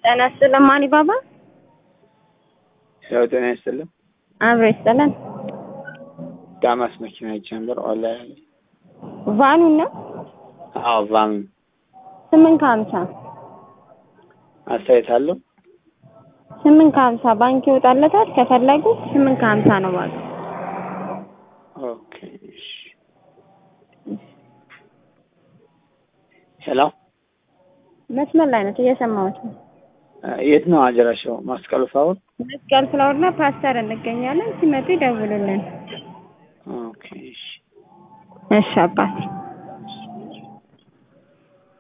ጤና ይስጥልን ማን ባባ ያው ጤና ይስጥልን። አብሮ ይስጥልን። ዳማስ መኪና አይቼ ነበር ኦንላይን ላይ። ቫኑን ነው አዎ ቫኑ ስምንት ከሀምሳ አስተያየት አለው። ስምንት ከሀምሳ ባንክ ይወጣለታል። ከፈለጉ ስምንት ከሀምሳ ነው ዋጋ። ኦኬ እሺ። ሄሎ መስመር ላይ ነው እየሰማሁት ነው። የት ነው አጀራሻው? ማስቀሉ ፋውል። መስቀል ፍላወርና ፓስተር እንገኛለን። ሲመጡ ይደውሉልን። ኦኬ እሺ። እሺ አባቴ